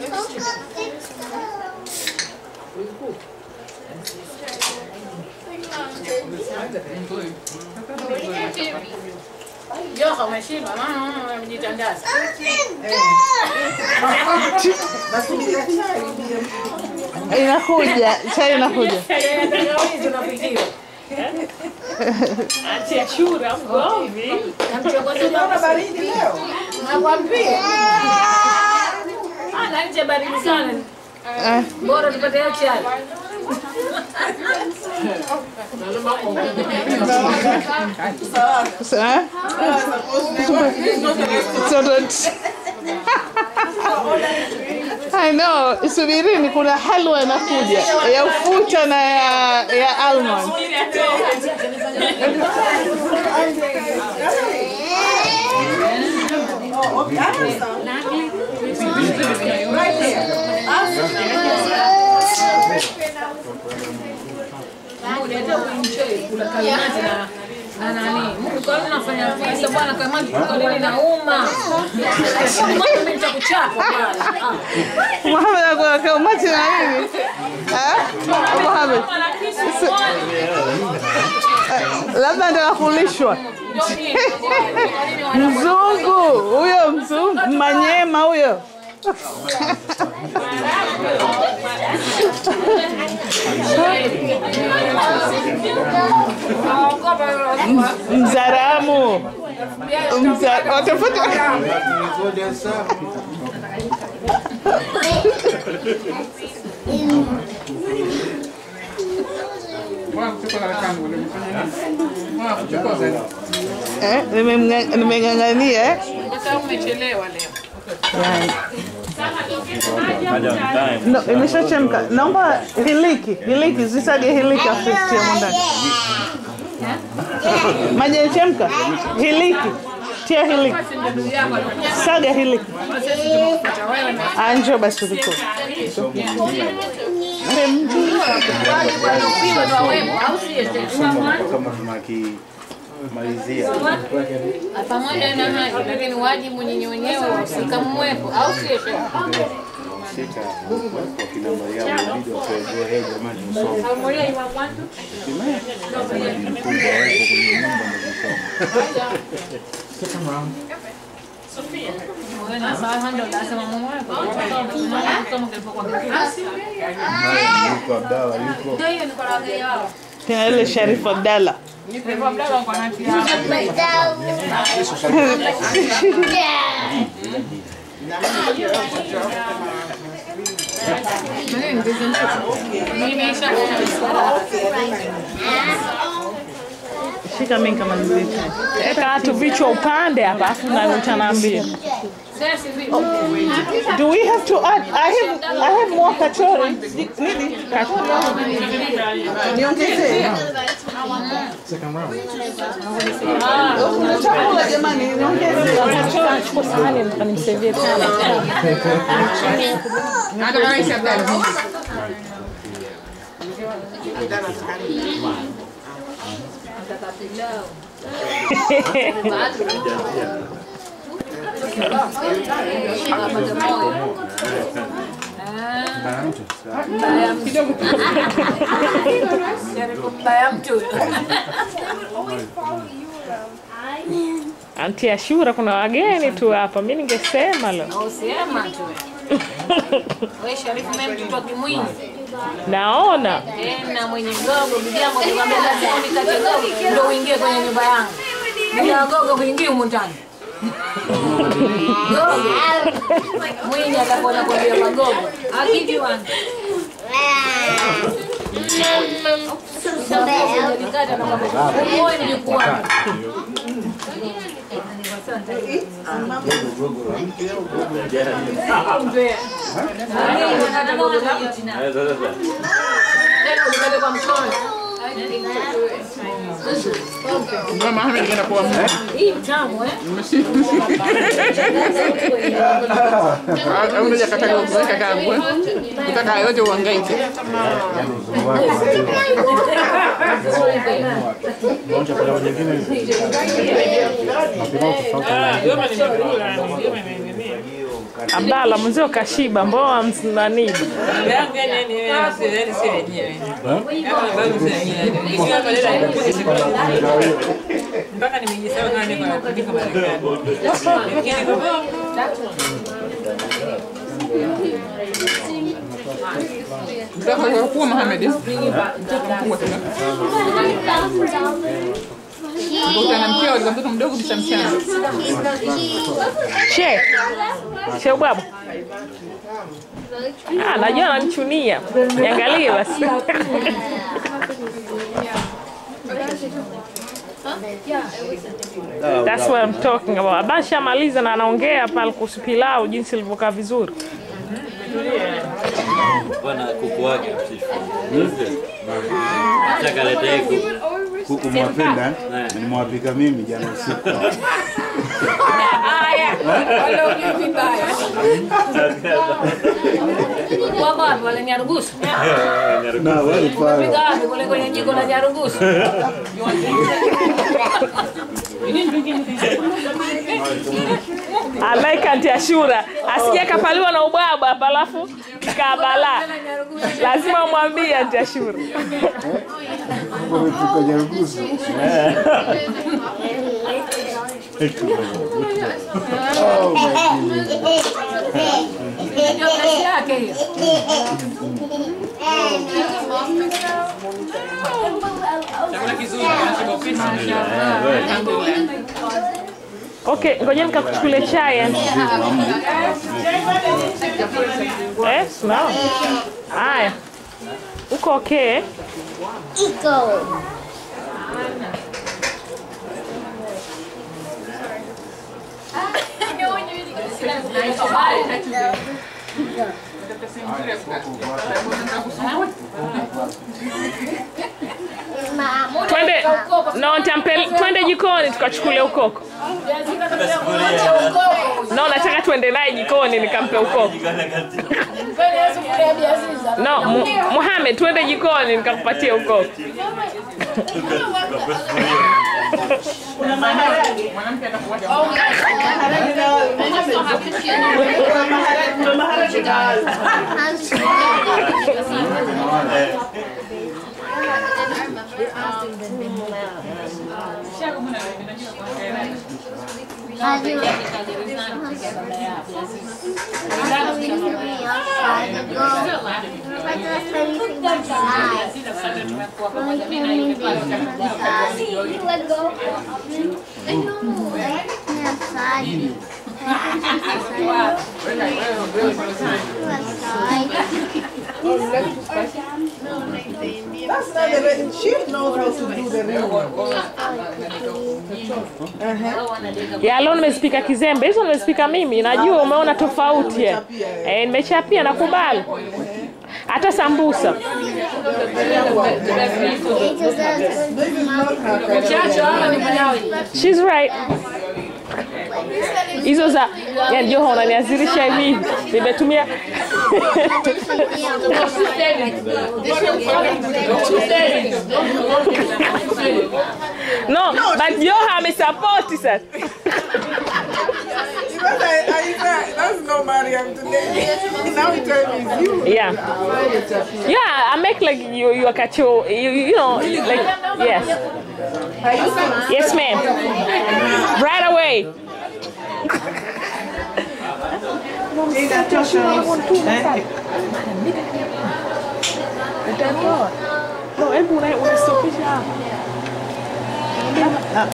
Joka umeshiba, maana umejitandaza. Inakuja, chai inakuja. Tangawizi unapikiwa. Atia shura mgomvi. Namchokoza baba baridi leo. Nakwambia. Ah, na nje baridi sana. Eh, Bora tupate hiyo chai. so, eh? So don't- I know, subirini kuna halwa inakuja ya ufuta na ya, ya almond. Unataka kuenjoy kula kalimati na na nani? Mungu kwa nini unafanya visa bwana kalimati kwa nini nauma? Mbona mimi nitakuchapa bwana? Ah. Muhammad akula kaumati na nini? Eh? Muhammad. Si- eh, Labda ndio kulishwa. Mzungu huyo mzungu manyema huyo. Mzaramu. Mza- watafuta eh, nimemnga- nimeng'ang'ania eh. Kwa sababu umechelewa leo. Yani. No, imeshachemka. Naomba hiliki, hiliki, zisage hiliki afu zitie humo ndani. Maji yachemka. Hiliki. Tia hiliki. Saga hiliki. Ah, njoo basi uliko. kama tunakimalizia Pamoja na hayo, lakini wajibu nyinyi wenyewe wahusika mwepo, au sio? sita wakina Mariamu inabidi wapewe hey, jamani msome Mji mkubwa wawepo kwenye nyumba ndio kusoma yuko Abdalla yuko Kina ile Sharifu Abdalla. Shika mimi kama nilivyo. Eka tu vichwa upande hapa afu na utaniambia. Do we have to add? I have I have more kachori. Nini? Niongezee. Kuna chakula jamani, niongezee. Chukua sahani nikamsevie tena. Mbaya mtu. Anti Ashura, kuna wageni tu hapa. Mimi ningesema lo. Usema tu. Wewe Sharifu mimi mtoto wa Kimwinyi. Naona Tena mwenye gogo bibi yangu alikwambia lazima unikate gogo ndio uingie kwenye nyumba yangu. Bila gogo kuingia humu ndani. Gogo. Mwinyi atakuwa anakwambia magogo. Akiji wangu. Unalikata na kwamba wewe ni mjukuu wangu. Mbea. Unakata gogo langu. Tena ulikate kwa mkono. mama ameenda kwa Hii mtamu eh? au unaweza kaka kuweka kangu. Utaka yote uhangaike. chakula nyingine Yoma nimekula, yoma nimeendelea. Abdalla mwenzio kashiba, mbona mnani? yangu yani yani yani si yani si wenyewe. Kama babu si wenyewe. Hii kama leo haikuja siku mpaka nimejisahau kama niko niko Marekani. Lakini kwa Mtakuwa Mohamed. Mtakuwa tena. Ukutana mkeo alikuwa mtoto mdogo mshamshana. She. She ubwabwa. Ah, najua ananichunia. Niangalie basi. That's what I'm talking about. Abasha maliza na anaongea pale kuhusu pilau jinsi ilivyokaa vizuri. Bwana kuku wake msifu. Nataka letee kuku. Kuku mwapenda, Eh. nimewapika mimi jana usiku. Wale ujui vibaya. Kwa wapi wale nyarugusu? Na wale pale. Piga wapi kule kwenye jiko la nyarugusu? Alaika anti Ashura asije kapaliwa na ubwabwa hapa alafu kabala. Lazima umwambie anti Ashura. Wamepika nyarugusu. Oh my goodness. Ndio kazi yake hiyo. Chakula kizuri kinachobofisha. Alhamdulillah. Okay, ngoja nikakuchukulie chai. eh. Eh, sawa. Haya. Uko okay? Twende no, nitampel, twende jikoni tukachukulie ukoko. No, nataka twende naye jikoni nikampe ukoko. No, Mu- Muhammad, twende jikoni nikakupatie ukoko. Mwanamke atakuwaje? Let go. I know. Outside. That's not the way. She knows how to do the real Ya leo nimezipika kizembe, hizo nimezipika mimi. Najua umeona tofauti eh. Eh, nimechapia nakubali. Hata sambusa. Chacho ama ni mwenyewe. She's right. Hizo za yani Joha unaniazirisha hivi. Nimetumia No, but Joha amesapoti sasa. Because I, I, that's not Mariam today. Now he told me it's you. Yeah. Yeah, I make like you you are cacho you, you know like yes. Yes ma'am. Right away. No, hebu una- unastopisha hapa.